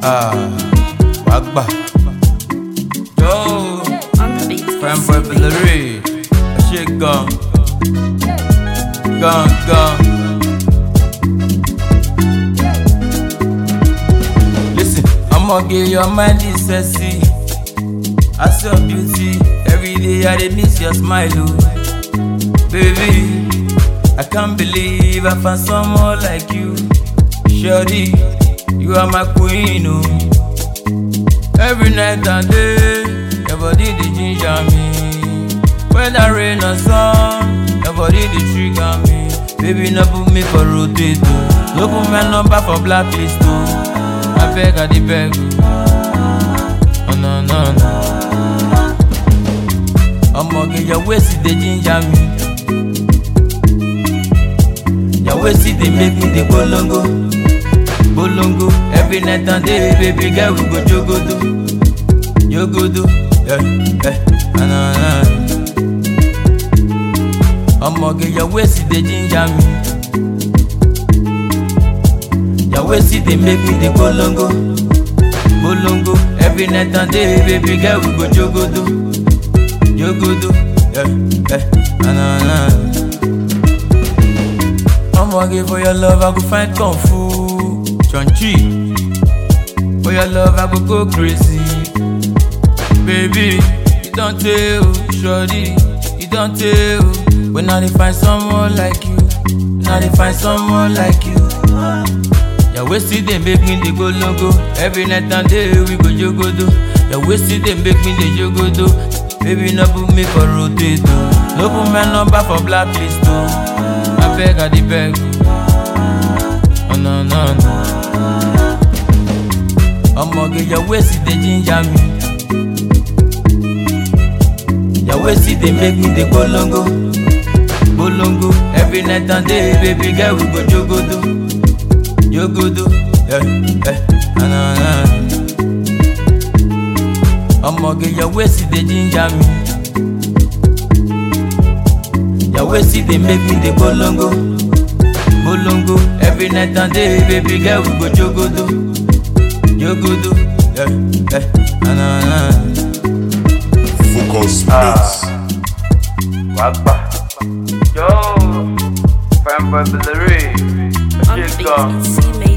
Ah, wàá gbà. Yo, On the beat. fine boy Valerie, ẹ ṣe gan. Gan gan. Listen, ọmọge your mind is sexy. I see your beauty, every day I dey miss your smile o. Baby, I can't believe I found someone like you. Shorty, you are my queen, oh. Every night and day, your body dey ginger me. Whether rain or sun, your body dey trigger me. Baby, no put me for rotate, oh. No put my number for blacklist, oh. I beg, I dey beg, oh. Oh, no, no, no. Ọmọge, your waist dey ginger me. Your waist dey make me dey bolongo. bolongo every night and day baby girl we go jogodo jogodo yeah, yeah, na, na, na. ọmọge your waist dey ginger me your waist dey make me dey bolongo bolongo every night and day baby girl we go jogodo jogodo yeah, yeah, na, na, na. ọmọge for your love i go find kung fu. Chonchi. For your love, I go go crazy. Baby, you don't tell, shorty, you don't tell. When I dey find someone like you, when I dey find someone like you. Your waist dey make me dey go logo. Every night and day we go jogodo. Your waist dey make me dey jogodo. Baby, no put me for rotate, oh. No put my number for blacklist, oh. I beg, I dey beg. Oh no no no. ọmọge your waist dey ginger me your waist dey make me dey bolongo bolongo every night and day baby girl we go jogodo jogodo yeah, yeah, na, na, na. ọmọge your waist dey ginger me your waist dey make me dey bolongo bolongo every night and day baby girl we go jogodo. Yogodo, yeah, yeah, na na na. Focus Mix. Wagba. Yo, Fanboy Valerie, On the beat. It's C